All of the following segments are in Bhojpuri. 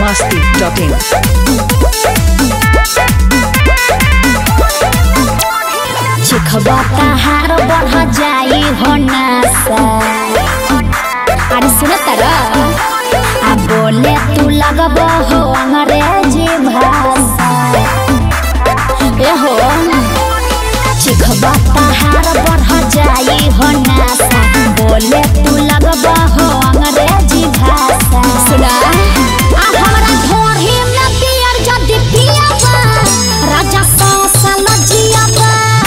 masti.in. चिखबा तहार बढ़ जाई हो नासा अरे सुन तर आ बोले तू लगब हो अंग्रेजी भाषा ए हो चिखबा तहार बढ़ जाई हो नासा बोले तू लगब हो अंग्रेजी भाषा सुना आ हमरा ढोढ़ी में पियर जदी पियाबा राजा सौ साल जियाबा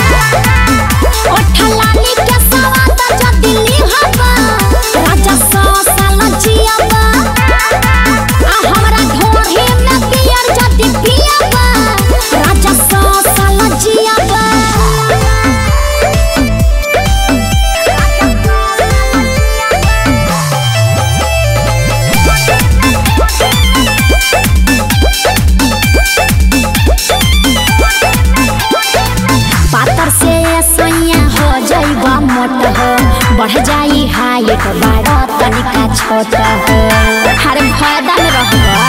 ओठलानी के सवाद जदी लिहबा राजा सौ साल जियाबा आ हमरा ढोढ़ी में पियर जदी पियाबा राजा सौ साल जियाबा पातर से सैया हो जाइबा मोट हो बढ़ जाई हाइट बड़ा तनिका छोट हो हर फायदा में रहबा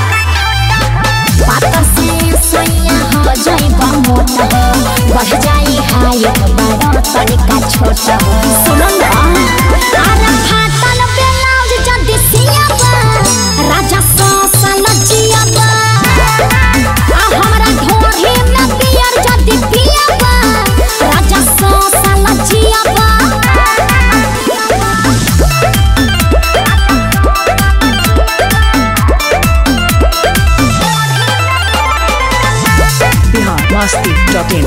पातर से सैया हो जाइबा मोट हो बढ़ जाई हाइट बड़ा तनिका छोट हो सुनो ना अरे फाटल ब्लाउज जदी सियाबा राजा सौ साल जियाबा आ हमरा ढोढ़ी में पियर जदी पियाबा राजा सौ साल जियाबा Bihar masti.in.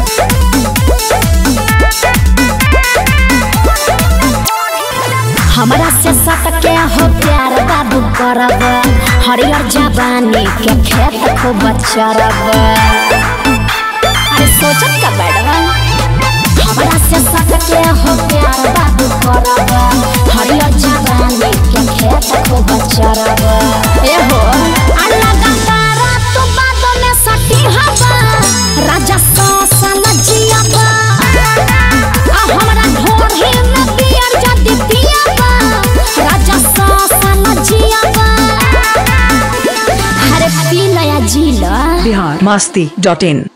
हमरा से सटके हो प्यार बाबू करब हरियर जवानी के खेत खूब चरब अरे सोचत का बैठवा हमरा से सटके हो प्यार बाबू करब हरियर जवानी के खेत खूब चरब ए हो अल्लाह का तारा तू बाद में सटी हवा राजा सौ साल जियाबा आ हमरा ढोढ़ी में पियर जदी पियाबा राजा सौ साल जियाबा अरे पी लया जी ला Bihar masti.in.